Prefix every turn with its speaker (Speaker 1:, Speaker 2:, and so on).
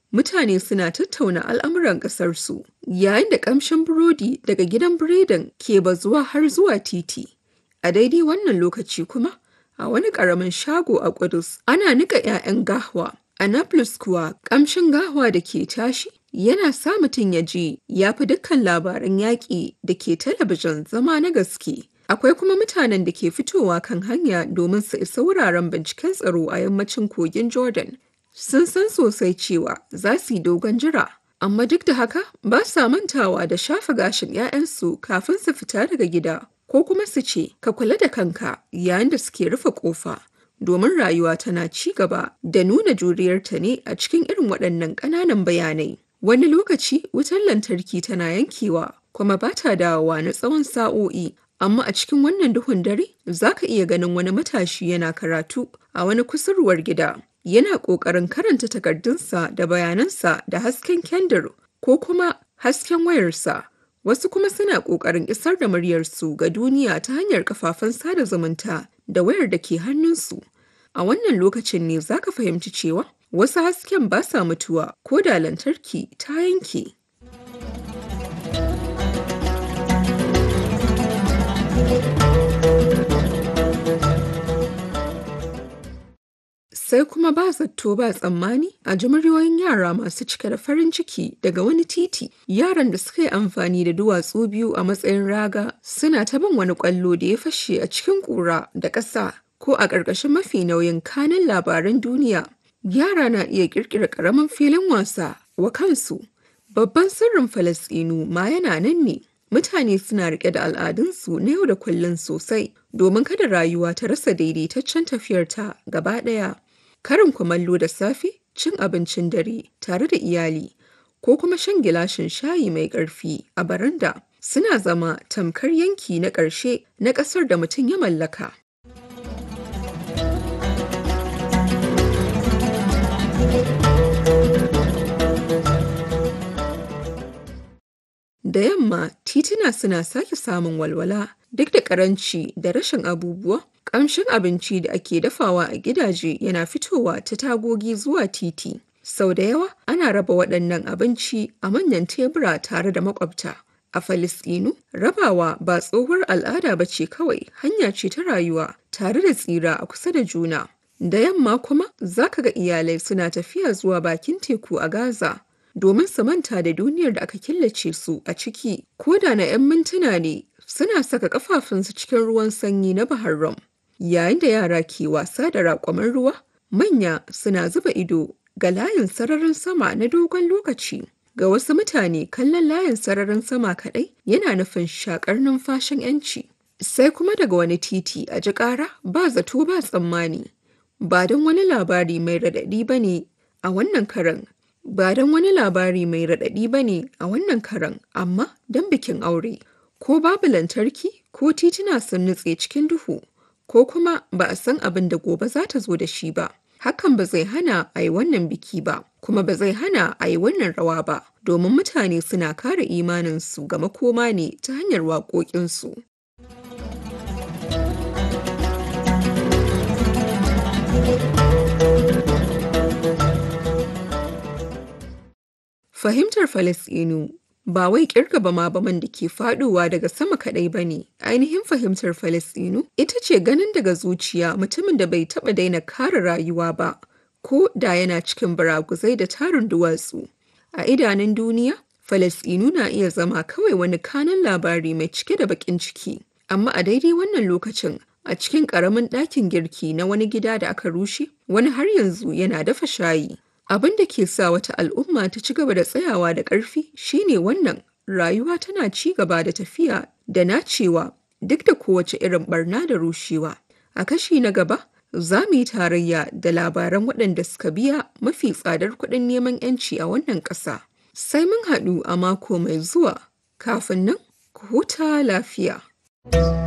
Speaker 1: mutane suna tattauna al'amuran ƙasarsu, yayin da ƙamshin burodi daga gidan biredin ke bazuwa har zuwa titi. A daidai wannan lokaci kuma, a wani ƙaramin shago a Ƙudus, ana niƙa 'ya'yan gahwa. A Nablus kuwa, ƙamshin gahwa da ke tashi yana sa mutum ya ji ya fi dukkan labaran yaƙi da ke talabijin zama na gaske. Akwai kuma mutanen da ke fitowa kan hanya domin su isa wuraren binciken tsaro a yammacin kogin Jordan. Sun san sosai cewa za su yi dogon jira, amma duk da haka ba sa mantawa da shafa gashin 'ya'yansu kafin su fita daga gida, ko kuma su ce, ka kula da kanka yayin da suke rufe ƙofa. Domin rayuwa tana ci gaba da nuna juriyarta ne a cikin irin waɗannan ƙananan bayanai. Wani lokaci wutar lantarki tana yankewa kuma ba ta dawowa na tsawon sa'o'i, amma a cikin wannan duhun dare za ka iya ganin wani matashi yana karatu a wani kusurwar gida. Yana ƙoƙarin karanta takardunsa da bayanansa da hasken kendir ko kuma hasken wayarsa. Wasu kuma suna ƙoƙarin isar da muryarsu ga duniya ta hanyar kafafen sada zumunta da wayar da ke hannunsu. A wannan lokacin ne za ka fahimci cewa wasu hasken ba sa mutuwa ko da lantarki ta yanke. Sai kuma ba zato ba tsammani a ji muryoyin yara masu cike da farin ciki daga wani titi. Yaran da suka yi amfani da duwatsu biyu a matsayin raga suna ta bin wani ƙwallo da ya fashe a cikin ƙura da ƙasa ko a ƙarƙashin mafi nauyin kanin labaran duniya. Yara na iya ƙirƙira ƙaramin filin wasa wa kansu. Babban sirrin Falasɗinu ma yana nan ne. Mutane suna riƙe da al'adunsu na yau da kullum sosai domin kada rayuwa ta rasa daidaitaccen tafiyarta gaba ɗaya. Karin kumallo da safe, cin abincin dare tare da iyali, ko kuma shan gilashin shayi mai ƙarfi a baranda suna zama tamkar yanki na ƙarshe na ƙasar da mutum ya mallaka. Da yamma tituna suna sake samun walwala duk da karanci da rashin abubuwa. Ƙamshin abinci da ake dafawa a gidaje yana fitowa ta tagogi zuwa titi. Sau da yawa ana raba waɗannan abinci a manyan tebura tare da maƙwabta. A Falasɗinu, rabawa ba tsohuwar al'ada ba ce kawai hanya ce ta rayuwa tare da tsira a kusa da juna. Da yamma kuma za ka ga iyalai suna tafiya zuwa bakin teku a Gaza. domin su manta da duniyar da aka killace su a ciki ko da na 'yan mintuna ne suna saka kafafunsu cikin ruwan sanyi na Bahar Rum. Yayin da yara ke wasa da raƙwamin ruwa, manya suna zuba ido ga layin sararin sama na dogon lokaci. Ga wasu mutane kallon layin sararin sama kaɗai yana nufin shakar numfashin 'yanci. Sai kuma daga wani titi a ji ƙara ba zato ba tsammani. Ba don wani labari mai raɗaɗi ba ne a wannan karan ba don wani labari mai raɗaɗi ba ne a wannan karan amma don bikin aure ko babu lantarki ko tituna sun nutse cikin duhu ko kuma ba a san abin da gobe za ta zo da shi ba hakan ba zai hana a yi wannan biki ba kuma ba zai hana a yi wannan rawa ba domin mutane suna kare imaninsu ga makoma ne ta hanyar waƙoƙinsu. Fahimtar Falasɗinu ba wai ƙirga bama baman da ke faɗowa daga sama kaɗai ba ne. Ainihin fahimtar Falasɗinu ita ce ganin daga zuciya mutumin da bai taɓa daina kare rayuwa ba, ko da yana cikin baraguzai da tarin duwatsu. A idanun duniya, Falasɗinu na iya zama kawai wani kanan labari mai cike da baƙin ciki. Amma a daidai wannan lokacin, a cikin ƙaramin ɗakin girki na wani gida da aka rushe, wani har yanzu yana dafa shayi. Abin da ke sa wata al'umma ta ci gaba da tsayawa da ƙarfi shine wannan rayuwa tana ci gaba da tafiya da nacewa duk da kowace irin barna da rushewa. A kashi na gaba, za mu yi tarayya da labaran waɗanda suka biya mafi tsadar kuɗin neman 'yanci a wannan ƙasa. Sai mun haɗu a mako mai zuwa, kafin nan ku huta lafiya.